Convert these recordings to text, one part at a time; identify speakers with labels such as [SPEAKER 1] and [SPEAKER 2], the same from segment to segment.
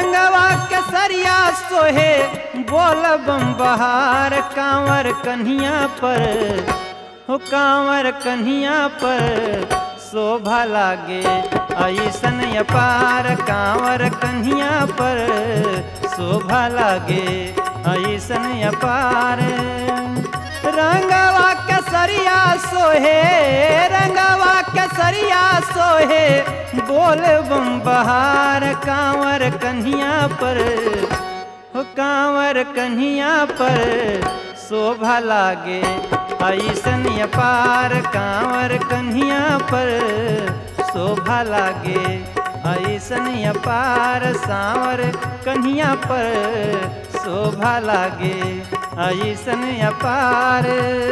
[SPEAKER 1] रंगवा केसरिया सोहे बोल बम बहार कांवर कन्हिया पर हो कांवर कन्हिया पर शोभा लागे ऐसन अपार कांवर कन्हिया पर शोभा लागे ऐसन अपार रंगवा केसरिया सोहे रंगवा केसरिया सोहे बोल बम बहार कांवर कन्हिया पर हो कांवर कन्हिया पर शोभा लागे ऐसन अपार कांवर कन्हिया पर शोभा लागे ऐसन अपार सांवर कन्हिया पर शोभा लागे ऐसन अपार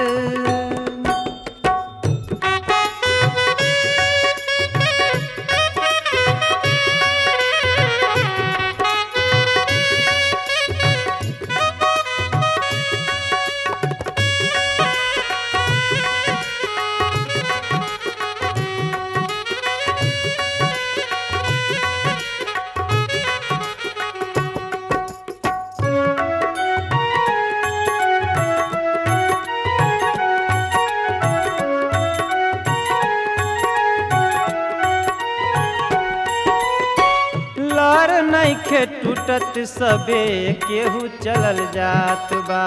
[SPEAKER 1] लर नइखे टूटत सबे केहू चलल जात बा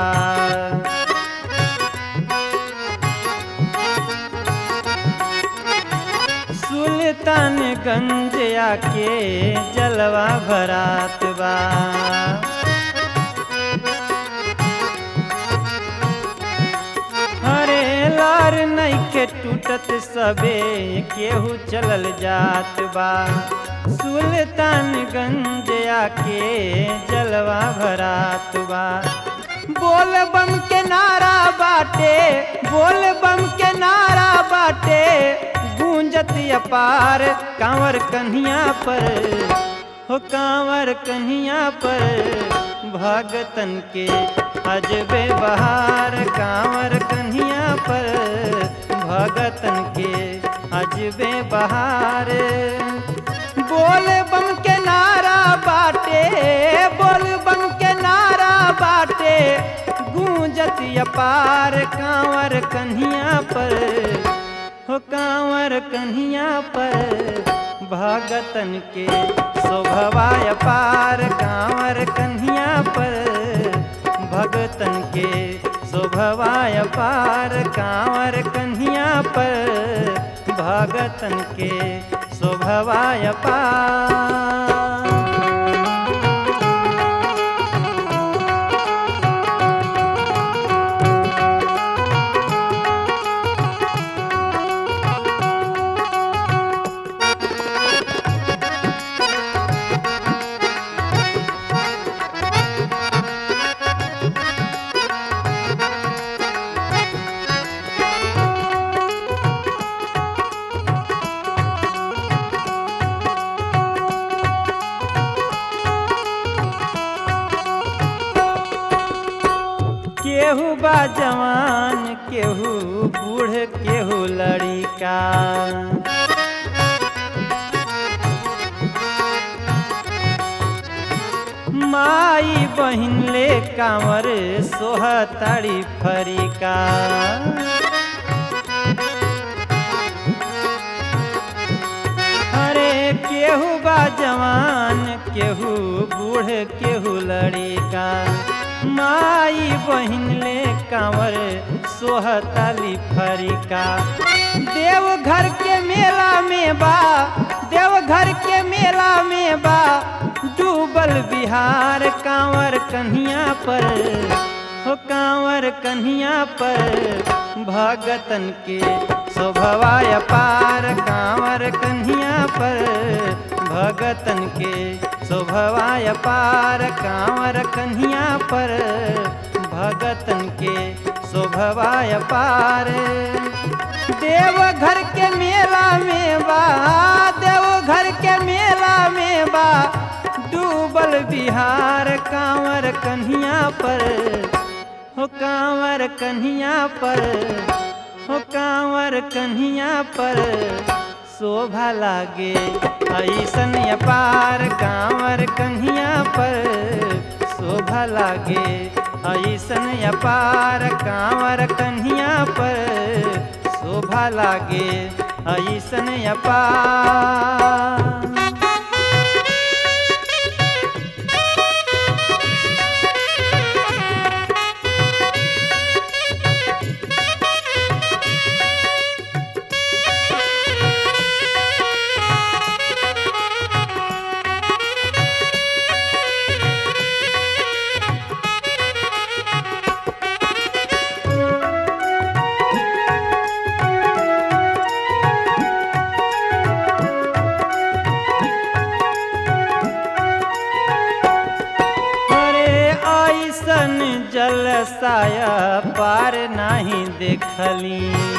[SPEAKER 1] सुल्तानगंज आके जलवा भरात बा हरे लार नइखे टूटत सबे केहू चलल जात बा सुल्तानगंज आके जलवा भरात बा बोल बम के नारा बाटे बोल बम के नारा बाटे गूंजत अपार कांवर कन्हिया पर हो कांवर कन्हिया पर भगतन के अजबे बहार कांवर कन्हिया पर भगतन के अजबे बहार बोल बम के नारा बाटे बोल बम के नारा बाटे गूंजत अपार कांवर कन्हिया पर हो कांवर कन्हिया पर भगतन के शोभवा अपार कांवर कन्हिया पर भगतन के शोभवा अपार कांवर कन्हिया पर भगतन के शोभवा अपार केहू बा जवान केहू बूढ़ केहू लड़िका माई बहिन ले कांवर सोहताड़ी फरिका अरे केहू बा जवान केहू बूढ़ केहू लड़िका माई बहिन ले कांवर सोहताली फरिका देवघर के मेला में बा देवघर के मेला में बा डूबल बिहार कांवर कन्हिया पर हो कांवर कन्हिया पर भगतन के शोभवा अपार कांवर कन्हिया पर भगतन के शोभवा अपार कांवर कन्हिया पर भगतन के शोभवा अपार देवघर के मेला में बा देवघर के मेला में बा डूबल बिहार कांवर कन्हिया पर हो कांवर कन्हिया पर हो कांवर कन्हिया पर शोभा लागे ऐसन अपार कांवर कन्हिया पर शोभा लागे ऐसन अपार कांवर कन्हिया पर शोभा लागे ऐसन अपार अरे ऐसन जलसाया पार नहीं देखली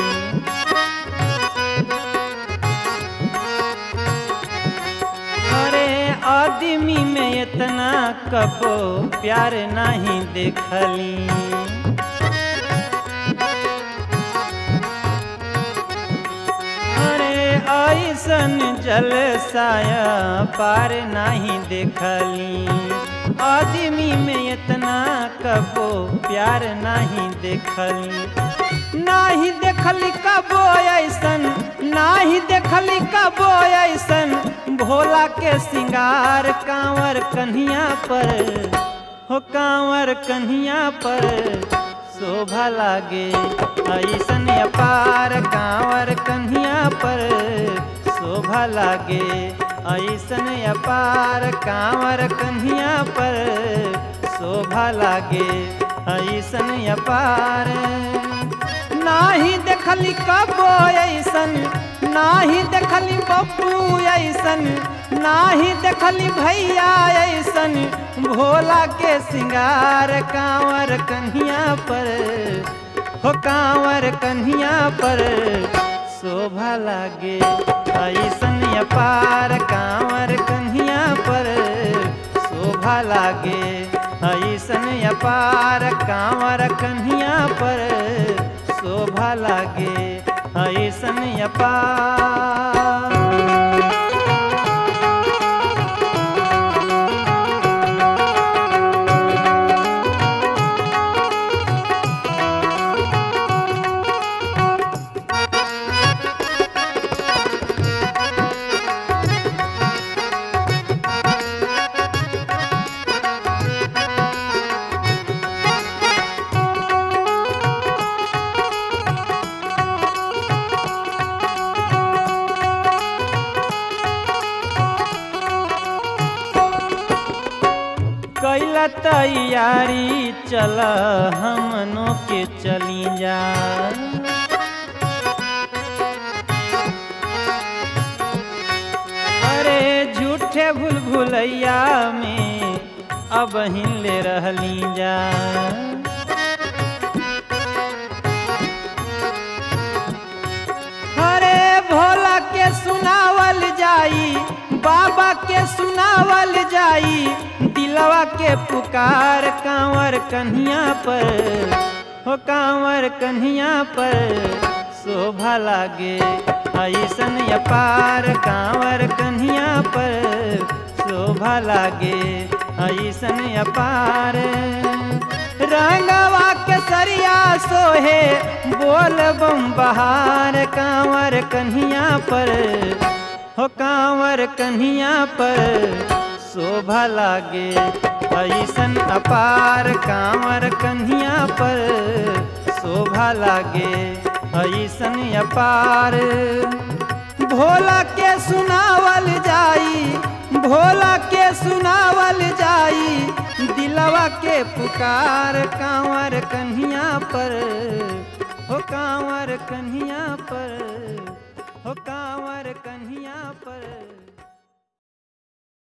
[SPEAKER 1] अरे आदमी में इतना कबो प्यार नहीं देखली अरे ऐसन जलसाया पार नहीं देखली आदमी में इतना कबो प्यार नहीं देखली नाही देखली कबो ऐसन नाही देखली कबो ऐसन भोला के सिंगार कांवर कन्हिया पर हो कांवर कन्हिया पर शोभा लागे ऐसन अपार कांवर कन्हिया पर शोभा लागे ऐसन अपार कांवर कन्हिया पर शोभा लागे ऐसन अपार नाही देखली कबो ऐसन नाही देखली बब्बू ऐसन नाही देखली भैया ऐसन भोला के सिंगार कांवर कन्हिया पर हो कांवर कन्हिया पर शोभा लागे ऐसन अपार कांवर कन्हिया पर शोभा लागे ऐसन अपार कांवर कन्हिया पर शोभा लागे ऐसन अपार कैला तैयारी चल हमनों के चली जा अरे झूठे भूल भुलैया में अब ले रहली जा अरे भोला के सुनावल जाई बाबा के सुनावल जाई दिलवा के पुकार कांवर कन्हिया पर हो कांवर कन्हिया पर शोभा लागे ऐसन अपार कांवर कन्हिया पर शोभा लागे ऐसन अपार रंगवा के सरिया सोहे बोल बम बहार कांवर कन्हिया पर हो कांवर कन्हिया पर शोभा लागे ऐसन अपार कांवर कन्हिया पर शोभा लागे ऐसन अपार भोला के सुनावल जाई भोला के सुनावल जाई दिलवा के पुकार कांवर कन्हिया पर हो कांवर कन्हिया पर हो कांवर कन्हिया पर